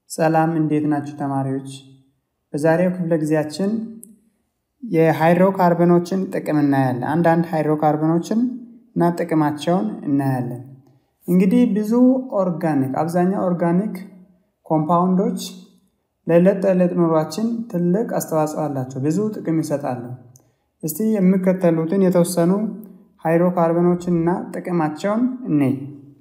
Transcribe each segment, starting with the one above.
ሰላም እንዴት ናችሁ ተማሪዎች? በዛሬው ክፍለ ጊዜያችን የሃይድሮካርበኖችን ጥቅም እናያለን። አንዳንድ ሃይድሮካርበኖችን እና ጥቅማቸውን እናያለን። እንግዲህ ብዙ ኦርጋኒክ አብዛኛው ኦርጋኒክ ኮምፓውንዶች ለዕለት ተዕለት ኑሯችን ትልቅ አስተዋጽኦ አላቸው፣ ብዙ ጥቅም ይሰጣሉ። እስቲ የሚከተሉትን የተወሰኑ ሃይድሮካርበኖችን እና ጥቅማቸውን እንይ።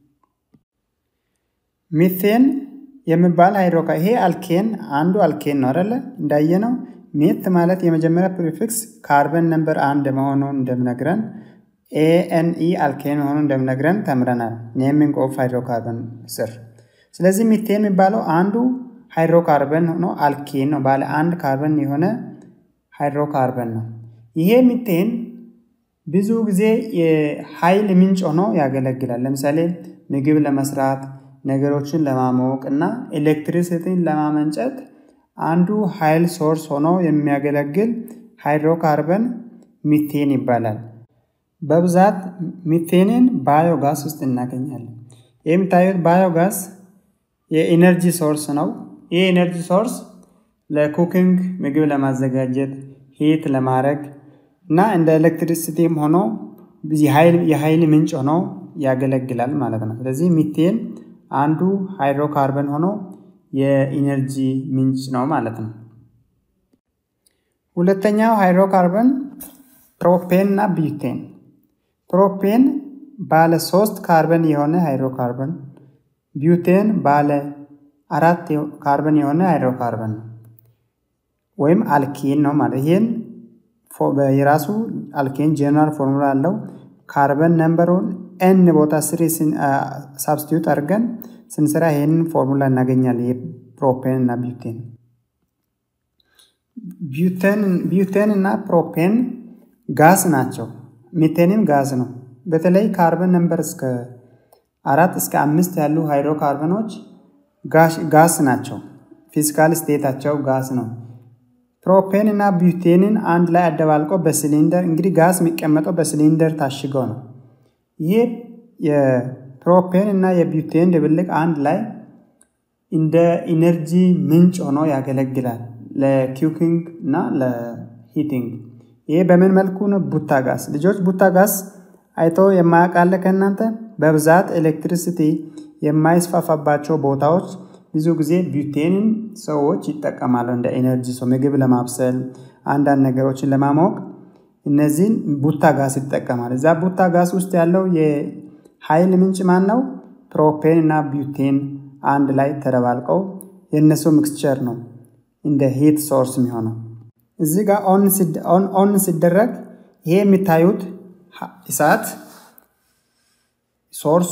ሚቴን የሚባል ሃይድሮካ ይሄ አልኬን አንዱ አልኬን ነው አይደለ? እንዳየነው ሜት ማለት የመጀመሪያ ፕሪፊክስ ካርበን ነምበር አንድ መሆኑን እንደምነግረን ኤኤንኢ አልኬን መሆኑን እንደምነግረን ተምረናል። ኔሚንግ ኦፍ ሃይድሮካርበን ስር። ስለዚህ ሚቴን የሚባለው አንዱ ሃይድሮካርበን ሆኖ አልኬን ነው፣ ባለ አንድ ካርበን የሆነ ሃይድሮካርበን ነው። ይሄ ሚቴን ብዙ ጊዜ የኃይል ምንጭ ሆኖ ያገለግላል። ለምሳሌ ምግብ ለመስራት ነገሮችን ለማሞቅ እና ኤሌክትሪሲቲን ለማመንጨት አንዱ ኃይል ሶርስ ሆኖ የሚያገለግል ሃይድሮካርበን ሚቴን ይባላል። በብዛት ሚቴንን ባዮጋስ ውስጥ እናገኛለን። ይህ የምታዩት ባዮጋስ የኢነርጂ ሶርስ ነው። ይህ ኢነርጂ ሶርስ ለኩኪንግ ምግብ ለማዘጋጀት ሂት ለማድረግ እና እንደ ኤሌክትሪሲቲም ሆኖ የኃይል ምንጭ ሆኖ ያገለግላል ማለት ነው። ስለዚህ ሚቴን አንዱ ሃይድሮካርበን ሆኖ የኢነርጂ ምንጭ ነው ማለት ነው። ሁለተኛው ሃይድሮካርበን ፕሮፔን እና ቢዩቴን። ፕሮፔን ባለ ሶስት ካርበን የሆነ ሃይድሮካርበን፣ ቢዩቴን ባለ አራት ካርበን የሆነ ሃይድሮካርበን ነው ወይም አልኬን ነው ማለት ይህን የራሱ አልኬን ጀነራል ፎርሙላ አለው። ካርበን ነምበሩን ኤን ቦታ ስሪ ሳብስቲዩት አድርገን ስንሰራ ይህንን ፎርሙላ እናገኛለን። የፕሮፔን እና ቢዩቴን ቢዩቴን እና ፕሮፔን ጋስ ናቸው። ሚቴንም ጋዝ ነው። በተለይ ካርበን ነምበር እስከ አራት እስከ አምስት ያሉ ሃይድሮካርበኖች ጋስ ናቸው። ፊዚካል ስቴታቸው ጋስ ነው። ፕሮፔን እና ቢዩቴንን አንድ ላይ አደባልቆ በሲሊንደር እንግዲህ ጋዝ የሚቀመጠው በሲሊንደር ታሽገው ነው። ይህ የፕሮፔን እና የቢዩቴን ድብልቅ አንድ ላይ እንደ ኢነርጂ ምንጭ ሆኖ ያገለግላል ለኪውኪንግ እና ለሂቲንግ። ይህ በምን መልኩ ነው? ቡታ ጋዝ። ልጆች ቡታ ጋዝ አይቶ የማያውቃለ ከእናንተ በብዛት ኤሌክትሪሲቲ የማይስፋፋባቸው ቦታዎች ብዙ ጊዜ ቢዩቴንን ሰዎች ይጠቀማሉ እንደ ኤነርጂ ሰው ምግብ ለማብሰል አንዳንድ ነገሮችን ለማሞቅ እነዚህን ቡታ ጋዝ ይጠቀማል። እዛ ቡታ ጋዝ ውስጥ ያለው የኃይል ምንጭ ማን ነው? ፕሮፔን እና ቢዩቴን አንድ ላይ ተደባልቀው የእነሱ ሚክስቸር ነው እንደ ሂት ሶርስ የሚሆነው። እዚህ ጋር ኦን ሲደረግ ይሄ የሚታዩት እሳት ሶርሱ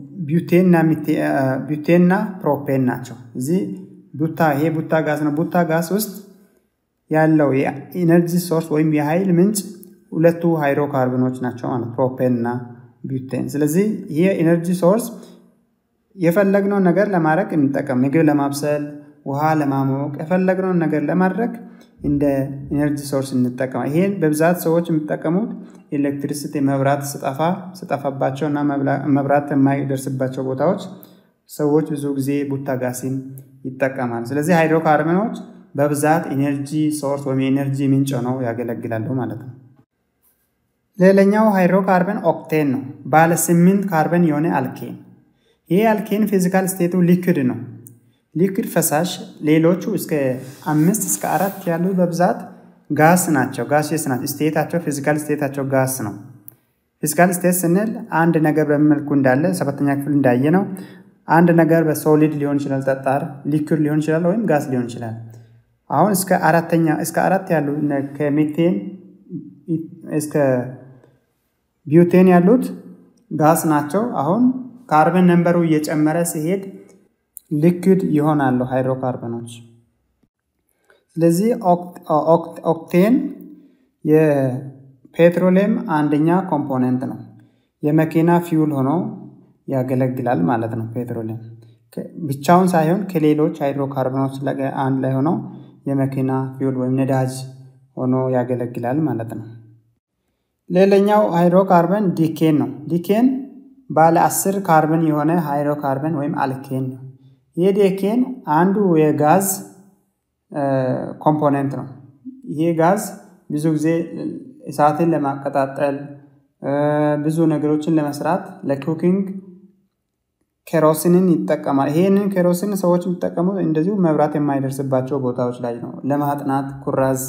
ቢዩቴንና ፕሮፔን ናቸው። እዚህ ቡታ ይሄ ቡታ ጋዝ ነው። ቡታ ጋዝ ውስጥ ያለው የኢነርጂ ሶርስ ወይም የኃይል ምንጭ ሁለቱ ሃይድሮካርበኖች ናቸው ማለት ፕሮፔን እና ቢዩቴን። ስለዚህ ይሄ ኢነርጂ ሶርስ የፈለግነውን ነገር ለማድረግ እንጠቀም፣ ምግብ ለማብሰል፣ ውሃ ለማሞቅ፣ የፈለግነውን ነገር ለማድረግ እንደ ኢነርጂ ሶርስ እንጠቀማ። ይሄን በብዛት ሰዎች የሚጠቀሙት ኤሌክትሪሲቲ መብራት ስጠፋ ስጠፋባቸው እና መብራት የማይደርስባቸው ቦታዎች ሰዎች ብዙ ጊዜ ቡታ ጋሲን ይጠቀማል። ስለዚህ ሃይድሮካርበኖች በብዛት ኢነርጂ ሶርስ ወይም የኢነርጂ ምንጭ ሆነው ያገለግላሉ ማለት ነው። ሌላኛው ሃይድሮካርበን ኦክቴን ነው። ባለ ስምንት ካርበን የሆነ አልኬን። ይህ አልኬን ፊዚካል ስቴቱ ሊክድ ነው። ሊክድ ፈሳሽ፣ ሌሎቹ እስከ አምስት እስከ አራት ያሉ በብዛት ጋስ ናቸው። ጋሴስ ናቸው። ስቴታቸው ፊዚካል ስቴታቸው ጋስ ነው። ፊዚካል ስቴት ስንል አንድ ነገር በመልኩ እንዳለ ሰባተኛ ክፍል እንዳየ ነው። አንድ ነገር በሶሊድ ሊሆን ይችላል፣ ጠጣር ሊኩድ ሊሆን ይችላል፣ ወይም ጋስ ሊሆን ይችላል። አሁን እስከ አራተኛ እስከ አራት ያሉ ከሜቴን እስከ ቢዩቴን ያሉት ጋስ ናቸው። አሁን ካርበን ነንበሩ እየጨመረ ሲሄድ ሊኩድ ይሆናሉ ሃይድሮካርበኖች። ስለዚህ ኦክቴን የፔትሮሊየም አንደኛ ኮምፖነንት ነው። የመኪና ፊውል ሆኖ ያገለግላል ማለት ነው። ፔትሮሊየም ብቻውን ሳይሆን ከሌሎች ሃይድሮካርበኖች አንድ ላይ ሆኖ የመኪና ፊውል ወይም ነዳጅ ሆኖ ያገለግላል ማለት ነው። ሌላኛው ሃይድሮካርበን ዲኬን ነው። ዲኬን ባለ አስር ካርበን የሆነ ሃይድሮካርበን ወይም አልኬን ነው። ይሄ ዴኬን አንዱ የጋዝ ኮምፖነንት ነው። ይሄ ጋዝ ብዙ ጊዜ እሳትን ለማቀጣጠል ብዙ ነገሮችን ለመስራት ለኩኪንግ ኬሮሲንን ይጠቀማል። ይሄንን ኬሮሲን ሰዎች የሚጠቀሙት እንደዚሁ መብራት የማይደርስባቸው ቦታዎች ላይ ነው። ለማጥናት ኩራዝ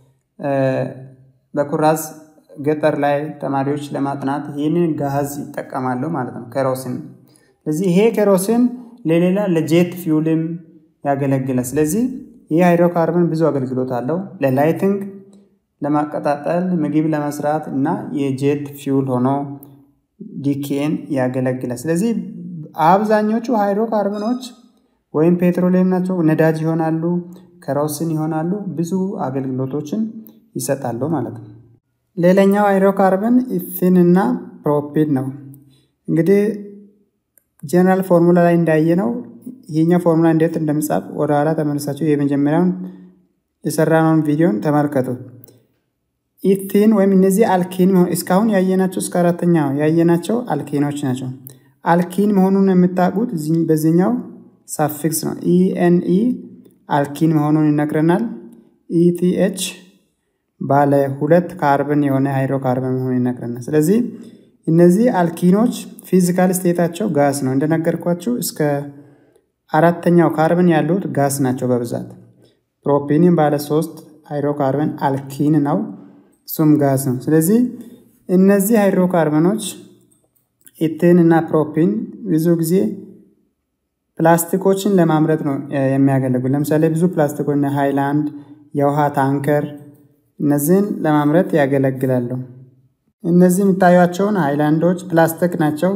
በኩራዝ ገጠር ላይ ተማሪዎች ለማጥናት ይህንን ጋዝ ይጠቀማሉ ማለት ነው፣ ኬሮሲን። ስለዚህ ይሄ ኬሮሲን ለሌላ ለጄት ፊውልም ያገለግላል። ስለዚህ ይህ ሃይድሮካርበን ብዙ አገልግሎት አለው ለላይቲንግ ለማቀጣጠል ምግብ ለመስራት እና የጄት ፊውል ሆኖ ዲኬን ያገለግላል። ስለዚህ አብዛኞቹ ሃይድሮካርበኖች ወይም ፔትሮሊየም ናቸው፣ ነዳጅ ይሆናሉ፣ ከሮሲን ይሆናሉ፣ ብዙ አገልግሎቶችን ይሰጣሉ ማለት ነው። ሌላኛው ሃይድሮካርበን ኢፊን እና ፕሮፒን ነው። እንግዲህ ጀነራል ፎርሙላ ላይ እንዳየ ነው ይህኛው ፎርሙላ እንዴት እንደምጻፍ ወደ ኋላ ተመልሳቸው የመጀመሪያውን የሰራነውን ቪዲዮን ተመልከቱ። ኢቲን ወይም እነዚህ አልኪን እስካሁን ያየናቸው እስከ አራተኛው ያየናቸው አልኪኖች ናቸው። አልኪን መሆኑን የምታውቁት በዚህኛው ሳፊክስ ነው። ኢኤንኢ አልኪን መሆኑን ይነግረናል። ኢቲኤች ባለ ሁለት ካርበን የሆነ ሃይድሮካርበን መሆኑን ይነግረናል። ስለዚህ እነዚህ አልኪኖች ፊዚካል ስቴታቸው ጋስ ነው። እንደነገርኳችሁ እስከ አራተኛው ካርበን ያሉት ጋስ ናቸው በብዛት። ፕሮፒንን ባለ ሶስት ሃይድሮካርበን አልኪን ነው፣ እሱም ጋስ ነው። ስለዚህ እነዚህ ሃይድሮካርበኖች ኢቴን እና ፕሮፒን ብዙ ጊዜ ፕላስቲኮችን ለማምረት ነው የሚያገለግሉ። ለምሳሌ ብዙ ፕላስቲኮች ሃይላንድ፣ የውሃ ታንከር እነዚህን ለማምረት ያገለግላሉ። እነዚህ የሚታዩቸውን ሃይላንዶች ፕላስቲክ ናቸው።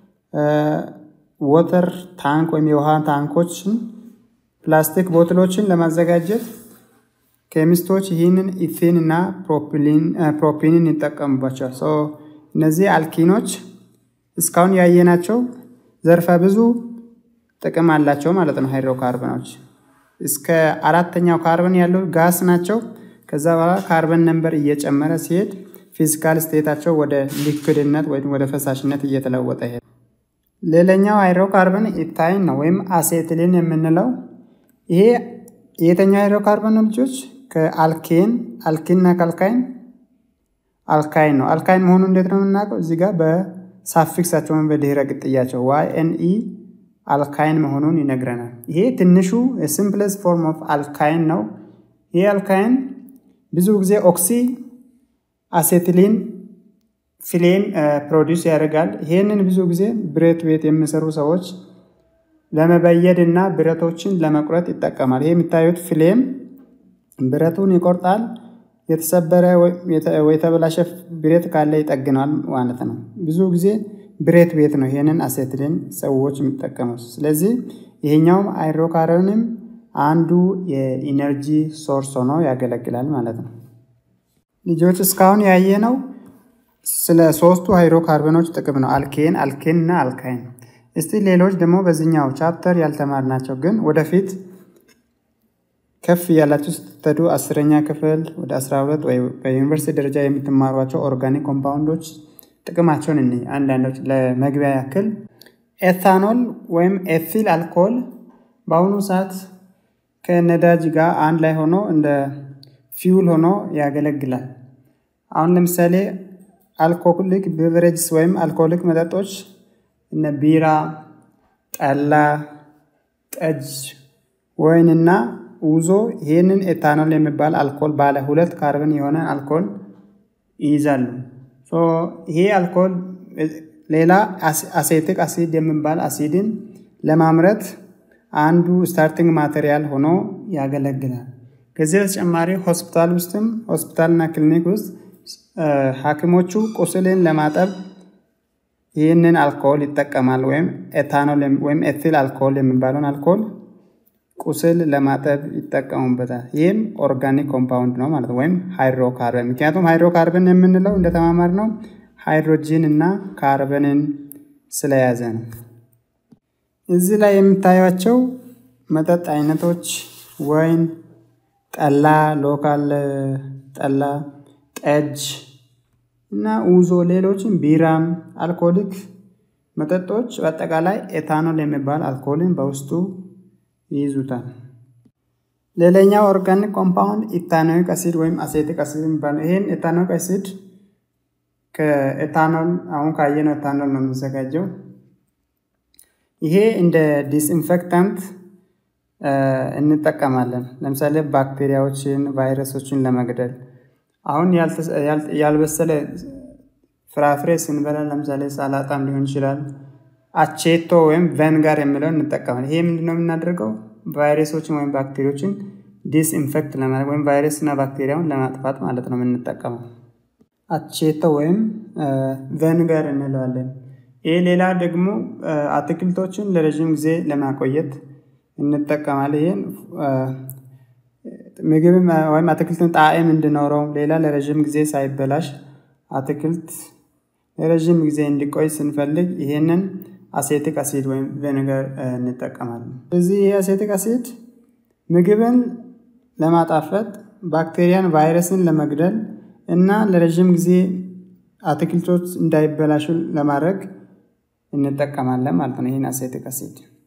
ወተር ታንክ ወይም የውሃ ታንኮችን ፕላስቲክ ቦትሎችን ለማዘጋጀት ኬሚስቶች ይህንን ኢቴን እና ፕሮፒንን ይጠቀሙባቸዋል። እነዚህ አልኪኖች እስካሁን ያየናቸው ዘርፈ ብዙ ጥቅም አላቸው ማለት ነው። ሃይድሮካርበኖች እስከ አራተኛው ካርበን ያለው ጋስ ናቸው። ከዛ በኋላ ካርበን ነምበር እየጨመረ ሲሄድ ፊዚካል ስቴታቸው ወደ ሊክድነት ወይም ወደ ፈሳሽነት እየተለወጠ ይሄድ። ሌላኛው ሃይድሮካርበን ኢታይን ነው ወይም አሴትሊን የምንለው ይሄ የተኛው ሃይድሮካርበን ልጆች ከአልኬን አልኪንና ከአልካይን አልካይን ነው። አልካይን መሆኑ እንዴት ነው የምናውቀው? እዚህ ጋር በሳፊክሳቸው ወይም በድህረ ቅጥያቸው ዋይ ኤን ኢ አልካይን መሆኑን ይነግረናል። ይሄ ትንሹ የሲምፕለስ ፎርም ኦፍ አልካይን ነው። ይሄ አልካይን ብዙ ጊዜ ኦክሲ አሴትሊን ፍሌም ፕሮዲውስ ያደርጋል። ይህንን ብዙ ጊዜ ብረት ቤት የሚሰሩ ሰዎች ለመበየድ እና ብረቶችን ለመቁረጥ ይጠቀማል። ይሄ የሚታዩት ፍሌም ብረቱን ይቆርጣል። የተሰበረ የተበላሸ ብረት ካለ ይጠግናል ማለት ነው። ብዙ ጊዜ ብረት ቤት ነው ይሄንን አሴትሊን ሰዎች የሚጠቀሙት። ስለዚህ ይሄኛውም ሃይድሮካርበንም አንዱ የኢነርጂ ሶርስ ሆኖ ያገለግላል ማለት ነው። ልጆች እስካሁን ያየ ነው ስለ ሶስቱ ሃይድሮካርበኖች ጥቅም ነው። አልኬን፣ አልኬን እና አልካይን። እስቲ ሌሎች ደግሞ በዚህኛው ቻፕተር ያልተማርናቸው ግን ወደፊት ከፍ እያላችሁ ስትሄዱ አስረኛ ክፍል ወደ አስራ ሁለት ወይ በዩኒቨርሲቲ ደረጃ የምትማሯቸው ኦርጋኒክ ኮምፓውንዶች ጥቅማቸውን እኒ አንዳንዶች ለመግቢያ ያክል ኤታኖል ወይም ኤፊል አልኮል በአሁኑ ሰዓት ከነዳጅ ጋር አንድ ላይ ሆኖ እንደ ፊውል ሆኖ ያገለግላል። አሁን ለምሳሌ አልኮሊክ ቤቨሬጅስ ወይም አልኮሊክ መጠጦች እነ ቢራ፣ ጠላ፣ ጠጅ፣ ወይንና ውዞ ይህንን ኤታኖል የሚባል አልኮል ባለ ሁለት ካርበን የሆነ አልኮል ይይዛሉ። ይሄ አልኮል ሌላ አሴቲክ አሲድ የሚባል አሲድን ለማምረት አንዱ ስታርቲንግ ማቴሪያል ሆኖ ያገለግላል። ከዚህ በተጨማሪ ሆስፒታል ውስጥም ሆስፒታልና ክሊኒክ ውስጥ ሐኪሞቹ ቁስልን ለማጠብ ይህንን አልኮል ይጠቀማል። ወይም ኤታኖል ወይም ኤቲል አልኮል የሚባለውን አልኮል ቁስል ለማጠብ ይጠቀሙበታል። ይህም ኦርጋኒክ ኮምፓውንድ ነው ማለት ነው፣ ወይም ሃይድሮካርበን። ምክንያቱም ሃይድሮካርበን የምንለው እንደተማማር ነው ሃይድሮጂን እና ካርበንን ስለያዘ ነው። እዚህ ላይ የምታዩቸው መጠጥ አይነቶች ወይን፣ ጠላ፣ ሎካል ጠላ፣ ጠጅ እና ውዞ፣ ሌሎችም ቢራም፣ አልኮሊክ መጠጦች በአጠቃላይ ኤታኖል የሚባል አልኮልን በውስጡ ይይዙታል። ሌላኛው ኦርጋኒክ ኮምፓውንድ ኢታኖይክ አሲድ ወይም አሴቲክ አሲድ የሚባለው ይህን ኢታኖይክ አሲድ ከኤታኖል አሁን ካየነው ኤታኖል ነው የሚዘጋጀው። ይሄ እንደ ዲስኢንፌክታንት እንጠቀማለን። ለምሳሌ ባክቴሪያዎችን፣ ቫይረሶችን ለመግደል አሁን ያልበሰለ ፍራፍሬ ስንበላ ለምሳሌ ሰላጣም ሊሆን ይችላል። አቼቶ ወይም ቬንጋር የሚለውን እንጠቀማለን። ይሄ ምንድነው የምናደርገው? ቫይረሶችን ወይም ባክቴሪዎችን ዲስኢንፌክት ለማድረግ ወይም ቫይረስና ባክቴሪያውን ለማጥፋት ማለት ነው የምንጠቀመው። አቼቶ ወይም ቬንጋር እንለዋለን። ይህ ሌላ ደግሞ አትክልቶችን ለረዥም ጊዜ ለማቆየት እንጠቀማለን። ይህን ምግብ ወይም አትክልትን ጣዕም እንዲኖረው ሌላ ለረዥም ጊዜ ሳይበላሽ አትክልት ለረዥም ጊዜ እንዲቆይ ስንፈልግ ይሄንን አሴቲክ አሲድ ወይም ቬኔጋር እንጠቀማለን። እዚህ ይህ አሴቲክ አሲድ ምግብን ለማጣፈጥ፣ ባክቴሪያን፣ ቫይረስን ለመግደል እና ለረዥም ጊዜ አትክልቶች እንዳይበላሹ ለማድረግ እንጠቀማለን ማለት ነው ይህን አሴቲክ አሲድ